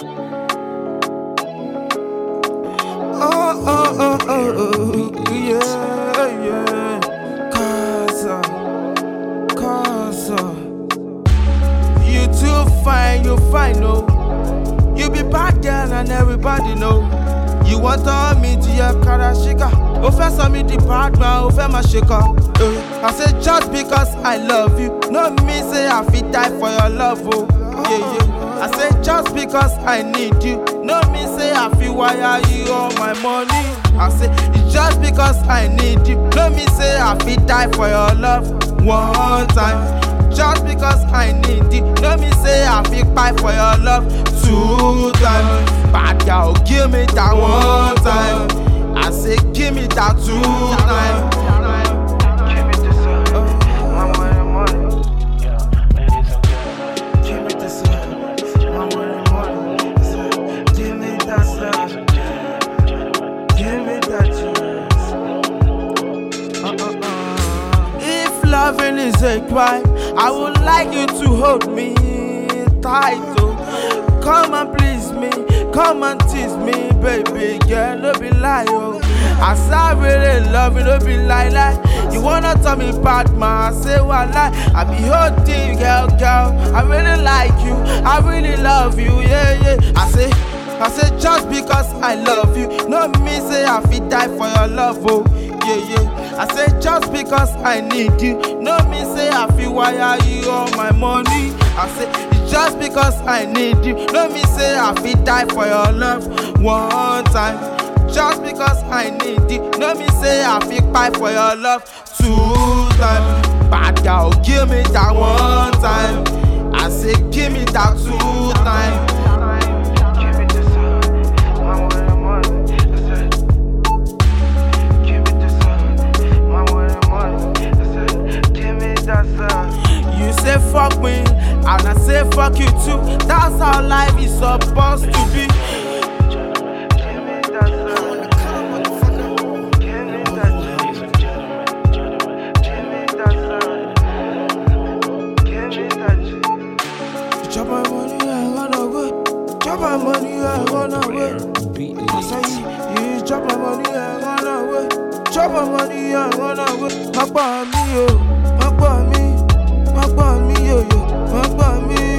Oh, oh, oh, oh, oh, yeah, yeah. Casa, casa. You too fine, you fine, no. You be bad girl and everybody know. You want to me to your karashika. O fẹ́ sọ mi di bad man, o fẹ́ máa ṣe kọ. Uh, I say just because I love you, no mean say I fit die for your love, oh. Yeah, yeah. I say just because I need you, no mean say I fit wire you all my money. I say it's just because I need you, no mean say I fit die for your love one time. Just because I need you, no mean say I fit fight for your love two times. Bad girl, give me that one time. I say give me that two times. Give me this up, my money, money. Yeah, ladies and gentlemen, Give me this up, my money, money. Give me that ladies love, and gentlemen, give me that chance. Uh-uh-uh. If loving is a crime, I would like you to hold me tight, oh. Come and please me, come and tease me, baby girl, no be lie, oh. I say I really love you, no be lie, lie. You wanna tell me bad man, I say one lie. I be holding you, girl, girl. I really like you, I really love you, yeah, yeah. I say. I say just because I love you, no me say I fit die for your love, oh yeah yeah. I say just because I need you, no me say I fit wire you all my money. I say it's just because I need you, no me say I fit die for your love one time. Just because I need you, no me say I fit fight for your love two times. Bad girl, give me that one time. I say give me that two times. give me this up, my money, money. I said, give me this up, my money, money. I said, give me that up. You say fuck me, and I say fuck you too. That's how life is supposed to be. Gentlemen, give me that up. Give me that ladies and gentlemen, gentlemen, give me that up. Give me that. Chop my money, I wanna go. Chop my money, I wanna go. I say you, you chop my money, I wanna go. Chop my money, I wanna go. Má pa mí o, má pa mí, má pa mí yo yo, má pa mí